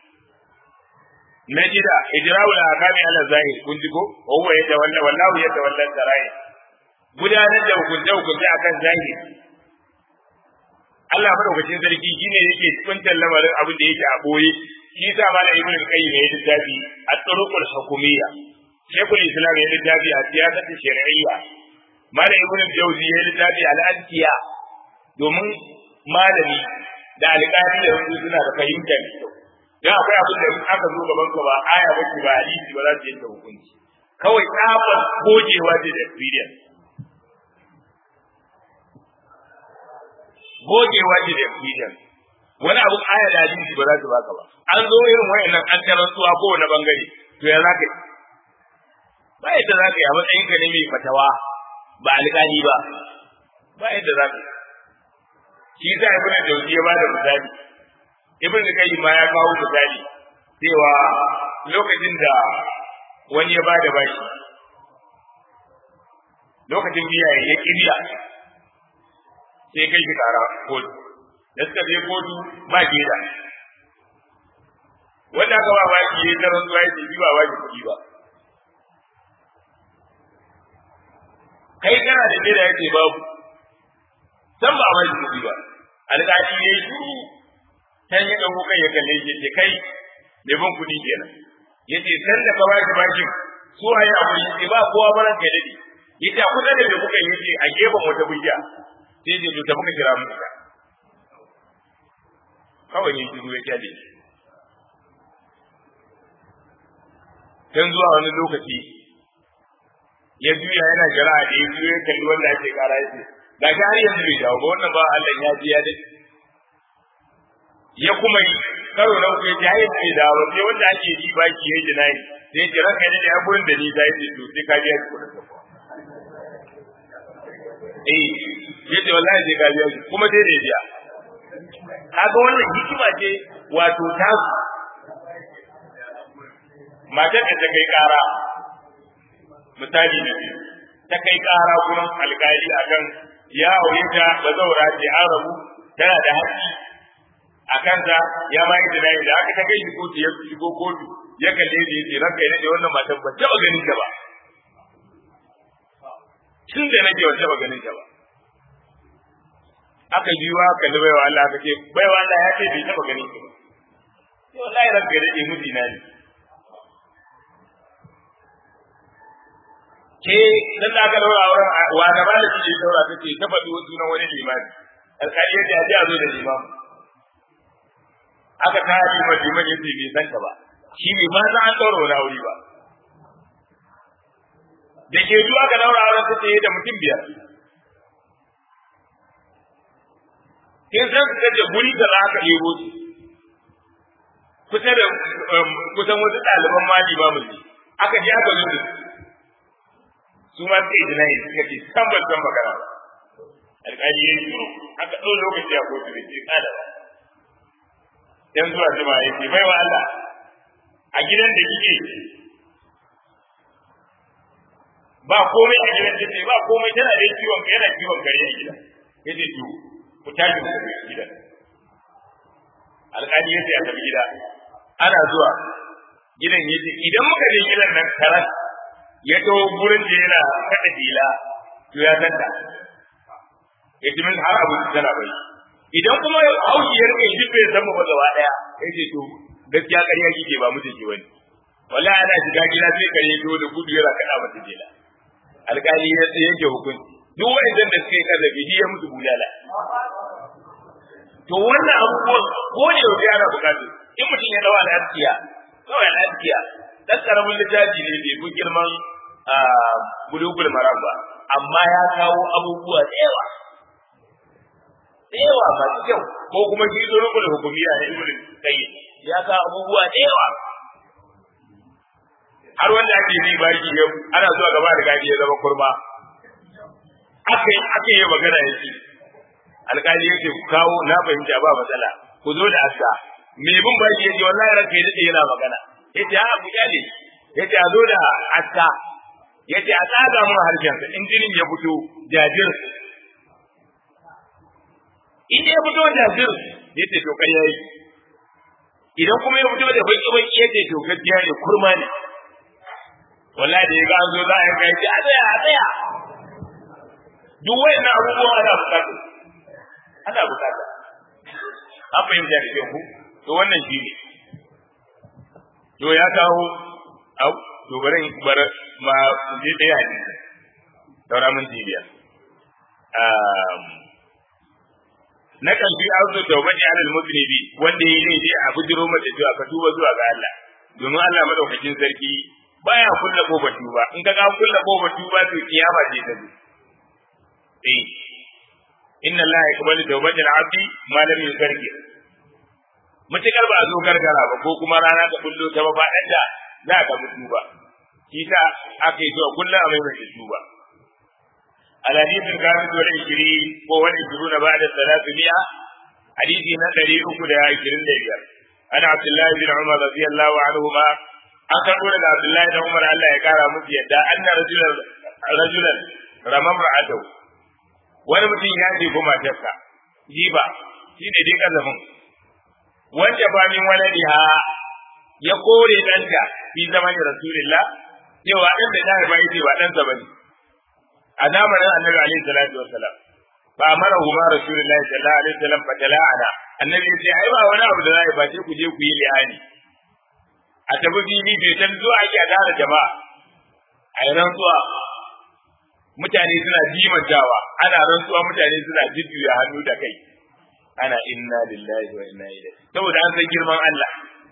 na jida ijra'ul ahkami ala zahir kun ji ko wa huwa yatawalla wallahu yatawalla sarai gudanar da hukunce hukunce akan zahiri Allah madaukakin sarki shine yake kuntan lamarin abin da yake a boye shi yasa malam ibn qayyim ya littafi at-turuqul hukumiyya shaykhul islam ya littafi a siyasatu shar'iyya malam ibn jawzi ya littafi al-adkiya domin malami da alƙali da wasu suna da fahimtar dan akwai abin da aka zo gaban ka ba aya ba ba hadisi ba za su yanke hukunci kawai tsabar gogewa ce da experience gogewa ce da experience wani abun aya da hadisi ba za su baka ba an zo irin wayannan an tarantuwa ko wani bangare to ya za ka yi ba yadda za ka yi a matsayin ka ne mai fatawa ba alƙali ba ba yadda za ka yi shi sa ibn jawzi ya bada misali ibn qayyim ma ya kawo misali cewa lokacin da wani ya bada bashi lokacin biya ya kibiya sai kai shi kara kotu da suka je kotu ba gida wanda aka ba baki ya taron zuwa ya ce ba baki kuɗi ba kai kana da gida ya ce babu san ba baki kuɗi ba alƙali ya yi shuru can ya ɗauko kai ya kalle shi ce kai mai ban kuɗi kenan ya ce san da ka baki bakin su a yi abu ya ce ba kowa baran kai daɗe ya ce a kusa da mai kuka yi ce a gefen wata bujiya sai ce to ta muka kira mu ita kawai ne shiru ya kyale dan zuwa wani lokaci ya juya yana jira da ya juya ya kalli wanda ake kara ya ce ga shi har yanzu bai dawo ba wannan ba Allah ya ji ya dai ya kuma yi karo na uku ya ji har yanzu bai dawo sai wanda ake yi ba ki yayi jinayi sai ya ce ranka ne da ya gurin da ni da ya ce to sai ka biya shi kudin eh yace wallahi sai ka biya shi kuma sai da ya biya kaga wannan hikima ce wato ta matar da ta kai kara misali ne ta kai kara gurin alkali akan ya aure ta ba zaura ce an rabu tana da haƙƙi a kansa ya ma yi tunayi da aka ta kai shi kotu ya shigo kotu ya kalle da yace ranka ya nade wannan matan ba taɓa ganin ta ba tun da nake ba taɓa ganin ta ba aka ji wa kalli baiwa Allah aka ce baiwa Allah ya ce bai taɓa ganin ta ba sai wallahi ranka ya dade mijina ne ke dan da aka daura auren wa da ba da shi daura take ta faɗi wasu na wani limami alƙali ya ce a ji a zo da limam aka ta yi ma liman ya ce bai san ka ba shi bai ma san an daura wani aure ba da ke zuwa aka daura auren ta ce da mutum biyar kin san su kace guri da za ka ɗebo su kusa da kusan wasu ɗaliban mali ba mu aka je aka zo da su su ma sai da nayi suka ce san ban san magana ba alƙali ya yi aka ɗau lokaci a kotu da ke kada ba dan zuwa jima ya ce bai wa Allah a gidan da kike ba komai a gidan take ba komai tana da ciwon yana ciwon kare a gidan yace to ku tashi ku tafi gidan alƙali ya ce a tafi gida ana zuwa gidan yace idan muka je gidan nan karas ya taho gurin da yana kada dila to ya tanta ya ji min har abu tana bai idan kuma hauki ya rike shi bai zama ba gaba daya ya ce to gaskiya ƙarya kike ba mutum ke wani wallahi ana shiga gida sai kare to da gudu yana kada mata dila alƙali ya yanke hukunci duk wa'annan da suka yi kazabi ya mutu bulala to wannan abubuwan ko ne yau ana bukatu in mutum ya dawa al'adkiya kawai al'adkiya dan karamin littafi ne bai fi girman bulugul maram ba amma ya kawo abubuwa da yawa da yawa masu kyau ko kuma shi zurubul hukumiya na ibn qayyim ya kawo abubuwa da yawa har wanda ake yi baki yau ana zuwa gaba da gadi ya zama kurma aka yi aka yi magana yake alƙali yake ku kawo na fahimta ba matsala ku zo da aska me bin baki yake wallahi ranka ya dade yana magana yace a ku kyale yace a zo da aska yace a tsaga mun harshen sa in jinin ya fito jajir in ya fito jajir yace to kai yayi idan kuma ya fito da baki baki yace to gaskiya ne kurma ne wallahi da yaga an zo za a kai a tsaya a tsaya duk wayannan abubuwan ana bukata ana bukata an fahimta da kyau ku to wannan shi ne to ya kawo au to bari bar ma je daya ne saura mun jibiya na kan fi auto tawbati alal mudnibi wanda yayi ne dai a bujiro mata cewa ka tuba zuwa ga Allah domin Allah madaukakin sarki baya kulla kofar tuba in ka ga kulla kofar tuba to kiyama ce ta zo eh inna Allah yaqbalu tawbatal abdi ma lam yukarkir mutukar ba a zo gargara ba ko kuma rana ta kullo ta ba faɗan da za ka mutu ba shi ta aka yi zuwa kullum a mai mai tuba الحديث الخامس والعشرين وهو العشرون بعد الثلاثمائة حديث نقري أكد عشرين ليبير أنا عبد الله بن عمر رضي الله عنهما أقول لك عبد الله بن عمر الله يكارى مفيدا أن رجلا رجلا رمى امرأته wani mutum ya ce kuma matarsa jiba shi ne dai kazafin wanda ba min waladiha ya kore ɗanta fi zaman rasulillah cewa ɗan da ta haifa yace ba ɗansa bane a zamanin annabi alaihi salatu wassalam fa amara huma rasulullahi sallallahu alaihi wasallam fa tala'ana annabi yace ai ba wani abu da za a yi ba sai ku je ku yi li'ani a tafi fili bai san zuwa ake a tara jama'a a yi rantsuwa mutane suna jimantawa ana rantsuwa mutane suna jujjuya hannu da kai ana inna lillahi wa inna ilaihi saboda an san girman Allah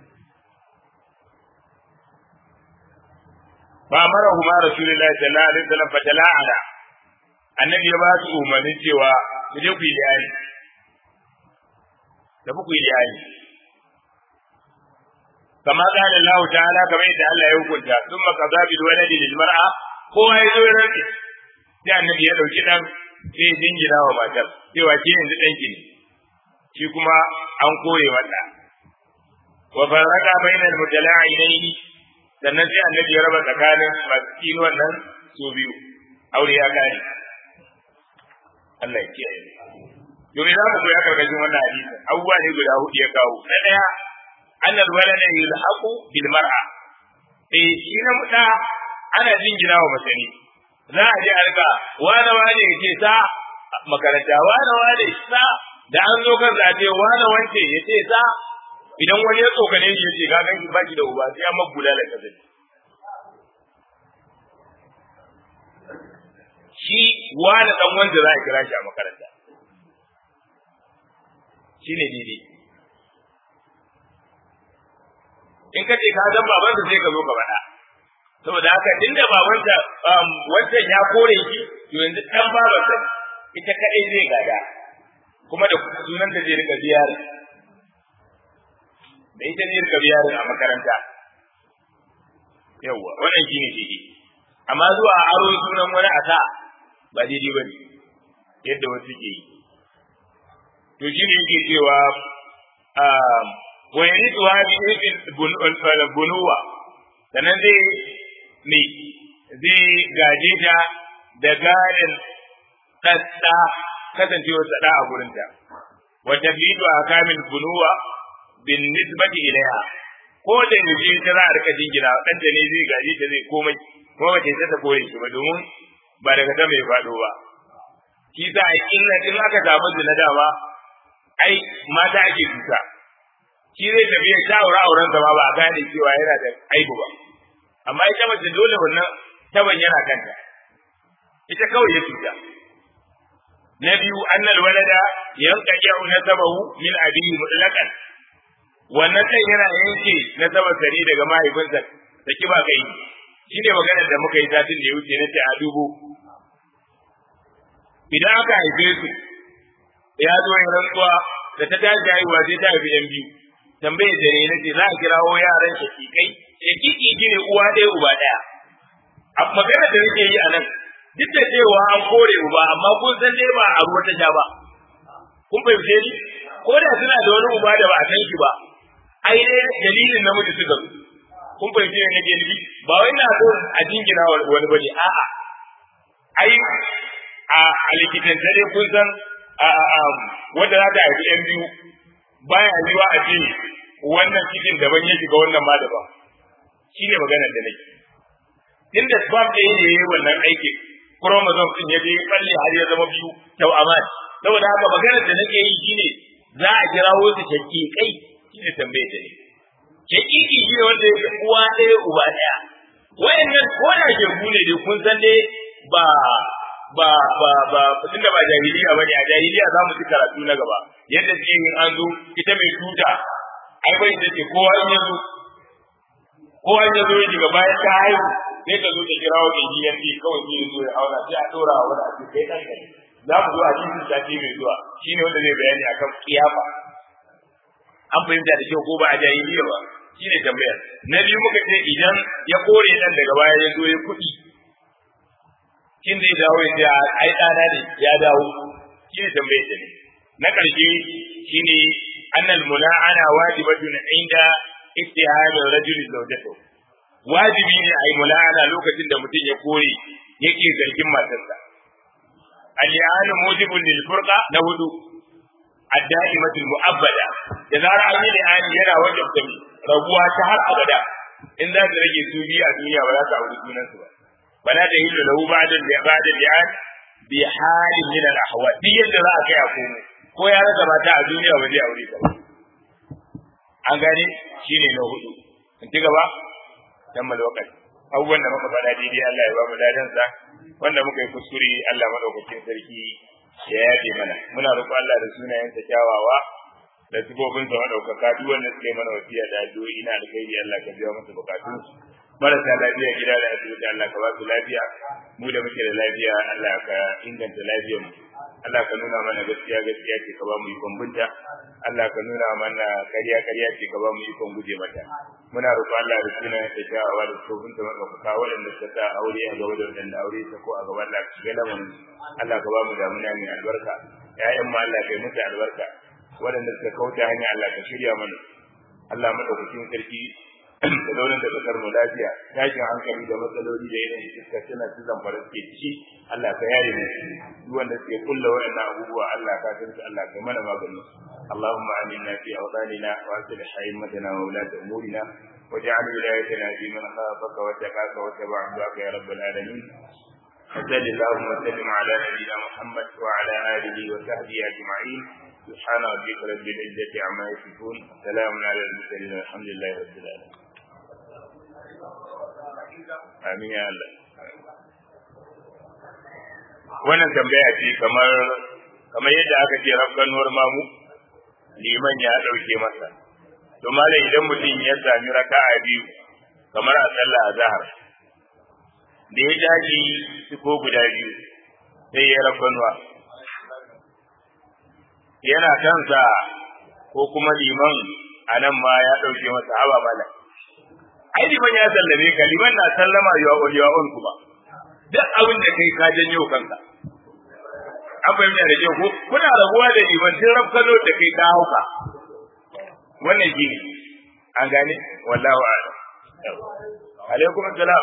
fa amara huma rasulullahi sallallahu alaihi wasallam fa tala'ana annabi ya ba su umarnin cewa ku je ku yi liyani da ku yi liyani kama qala Allah ta'ala kamar yadda Allah ya hukunta thumma qada bil waladi lil mar'a kowa ya zo rantsi sai annabi ya dauki dan sai jingina wa matar cewa ke yanzu danki ne shi kuma an kore wanda wa faraka bainal mutala'inaini sannan sai annabi ya raba tsakanin masu kiwon nan su biyu aure ya kare Allah ya kiyaye domin za mu koya karkashin wannan hadisin abubuwa ne guda hudu ya kawo na daya annal walada yulhaqu bil mar'a eh shi na muda ana jingina wa mace ne za a je a riga wani wani ya ce sa makaranta wani wani sa da an zo kan zaɓe wani wance ya ce sa idan wani ya tsokane shi ya ce ga ganki baki da uba sai an mabula da kaza shi wani dan wanda za a kira shi a makaranta shi ne daidai in ka ce ka san babansa sai ka zo ka faɗa saboda haka tunda babansa wancan ya kore shi to yanzu dan babansa ita kadai zai gada kuma da sunan da zai rika biyar da ita ne rika biyar a makaranta yawwa wannan shine daidai amma zuwa aro sunan wani a sa ba daidai ba ne yadda wasu ke yi to shi ne yake cewa wani ni tuwa bi ifin bunuwa sannan zai ne zai gaje ta da gadin ɗaɗɗa kasancewa saɗa a gurinta wata bidu a kamin bunuwa bin nisbati ilaiha ko da yaushe ta za a rika jingina ɗanta ne zai gaje ta zai komai kuma ba ta ta kore shi ba domin ba daga ta mai faɗo ba shi sa a inna in aka samu zina dama ai mata ake tuta shi zai tafi ya sha aure auren ma ba a gane cewa yana da aibu ba amma ita mace dole wannan taban yana kanta ita kawai ya tuta na biyu annal walada yanqahu nasabahu min abihi mutlaqan wannan kai yana yanke nasabar sari daga mahaifinsa da kiba kai shi ne maganar da muka yi satin da ya wuce na ce a dubu idan aka haife su ya zo yin rantsuwa da ta tashi haihuwa sai ta haifi yan biyu tambaye da ne na ce za a kirawo yaran shakikai shakiki shi ne uwa ɗaya uba ɗaya a maganar da nake yi a nan duk da cewa an kore uba amma kun san dai ba a ruwa ta sha ba kun fahimce ni ko da suna da wani uba da ba a san shi ba ai dai dalilin namiji suka zo kun fahimci ne nake nufi ba wai na so a jingina wani bane a'a ai a likitan dare kun san wanda za ta haifi yan biyu baya yiwa a ce wannan cikin daban ya shiga wannan ma daban shine maganar da nake inda sperm ɗaya ne yayi wannan aikin chromosome din ya je balle har ya zama biyu kyau aman saboda haka maganar da nake yi shine za a kirawo su shakikai shine tambayar da ne shakiki shi ne wanda yake uwa ɗaya uba ɗaya wayannan ko da shegu ne dai kun san dai ba ba ba ba tun da ba jahiliya bane a jahiliya za mu ci karatu na gaba yadda suke yin an zo ita mai tuta ai bai da ce kowa in ya zo kowa in ya zo ya shiga bayan ta haihu sai ka zo ta kira wa mai gidan ne kawai sai ya zo ya auna sai a ɗora wa wani a cikin kai ɗan kai za mu zo a cikin sati mai zuwa shine wanda zai bayani akan kiyafa an fahimta da kyau ko ba a jahiliya ba shine tambayar na biyu muka ce idan ya kore dan daga baya ya zo ya kuɗi kin zai dawo ya ce ai ɗana ne ya dawo shine tambayar ta ne na ƙarshe shine annal mula'ana wajibatun inda ittihad rajul zawjatahu wajibi ne ai mula'ana lokacin da mutum ya kore yake zargin matarsa al-i'anu mujibun lil furqa na hudu ad-da'imatul mu'abbada da zara an yi li'ani yana wajen da rabuwa ta har abada in za ta rage su biyu a duniya ba za ta auri sunan su ba bala da hillu lahu ba'da ba'da li'an bi halin min al-ahwa duk yadda za a kai a komai ko ya rasa mata a duniya ba zai aure ta an gane shine na hudu in ci gaba tammal wakati abubuwan da muka faɗa daidai Allah ya ba mu dadansa wanda muka yi kuskure Allah madaukakin sarki ya yafe mana muna roƙo Allah da sunayensa kyawawa da sifofin sa madaukaka duk wanda suka yi mana wasiya da addu'o'i ina da kai Allah ka biya masa bukatun marasa lafiya gida da asibiti Allah ka ba su lafiya mu da muke da lafiya Allah ka inganta lafiyar mu Allah ka nuna mana gaskiya gaskiya ce ka ba mu ikon binta Allah ka nuna mana ƙarya ƙarya ce ka ba mu ikon guje mata muna roƙo Allah da sunayen sa kyawawa da sifofin sa madaukaka waɗanda suka sa aure a gaba da waɗanda aure ta ko a gaban Allah ka shiga lamarin Allah ka ba mu damuna mai albarka ƴaƴan mu Allah ka yi musu albarka waɗanda suka kauta hanya Allah ka shirya mana Allah madaukakin sarki da zaunar da kasar mu lafiya tashin hankali da matsaloli da yanayin iska tana su zamfara suke ciki Allah ka yare mu duk wanda suke kulla waɗannan abubuwa Allah ka san su Allah ka mana maganin su اللهم آمنا في أوطاننا وأصلح أئمتنا وولاة أمورنا واجعل ولايتنا في من خافك واتقاك واتبع رضاك يا رب العالمين وصل اللهم وسلم على نبينا محمد وعلى آله وصحبه أجمعين سبحان ربك رب العزة عما يصفون وسلام على المرسلين والحمد لله رب العالمين آمين يا الله wannan tambaya ce kamar kamar yadda aka ce rafkanuwar mamu liman ya ɗauke masa to malam idan mutum ya sami raka'a biyu kamar a sallah azhar da ya daji ko guda biyu sai ya rafkanuwa yana kansa ko kuma liman a nan ma ya ɗauke masa haba mala ai liman ya sallame ka liman na sallama yawa on kuma duk abin da kai ka janyo kanka an fahimta da kyau ko kuna rabuwa da liman tun rafkano da kai ka hauka wannan shi ne an gane wallahu a'lam alaikum assalam